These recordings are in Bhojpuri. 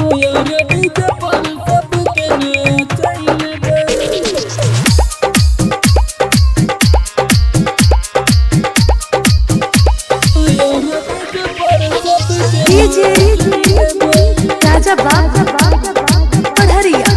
यार डीजे पर सबके नचाइले बा डीजे राजा बाबा पढ़रिया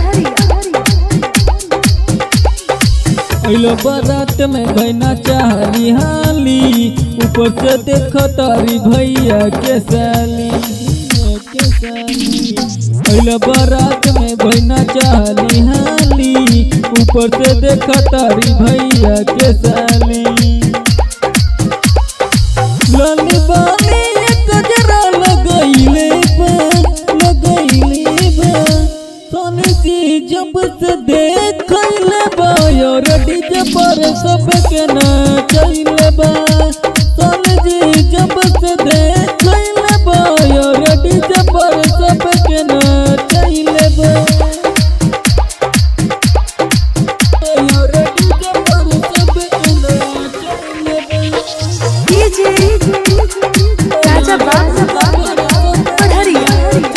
अइलो बारात में गैना चाहली हाली ऊपर से देख तारी भैया के साली के साली अइलो बारात में गैना चाहली हाली ऊपर से देख तारी भैया के साली लाली बाली एक गजरा लगैले बा लगैले बा सोनी जी जब से देखैले बा यार डीजे पर सबके नचैले बा सोनी जी जब से देखैले बा यार डीजे पर सबके नचैले बा यार डीजे पर सबके नचैले बा डीजे राजा बाबा पढ़रिया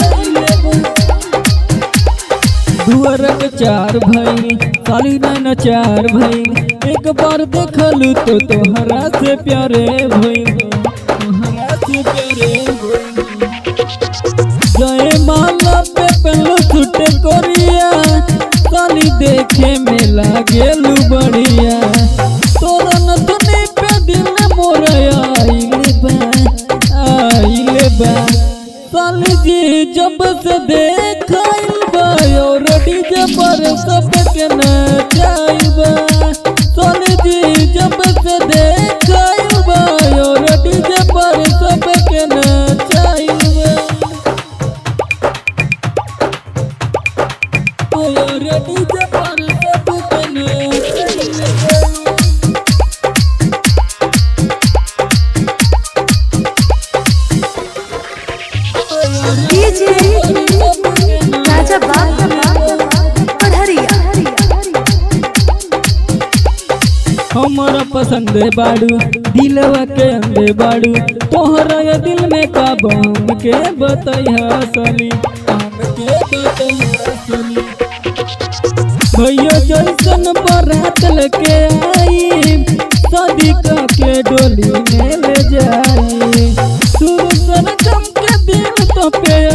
दुअरक चार भैल साली नैन चार भैल एक बार देखलू तो तोहरा से प्यारे भैल तोहरा से प्यारे भइल। जय माला पे पहलो छुटे कोरिया साली देखे में लागेलू बढ़िया तोरा नथुनी पे दिल मोर आइले बा आइले बा साली जी जब से देखल बा और डीजे पर सबके नचाइल बा साली जी जब से देखल बा और डीजे पर सबके नचाइल बा और डीजे पर सबके नचाइल बा डीजे राजा बाबा पढ़रिया हमारा पसंद बाड़ू दिलवा के अंदे बाड़ू तोहरा या दिल में का बम के बतैया सली हम के बतैया सली भैया जैसन बारात लेके आई शादी का के डोली में ले जाई सुर सन के दिल तो पे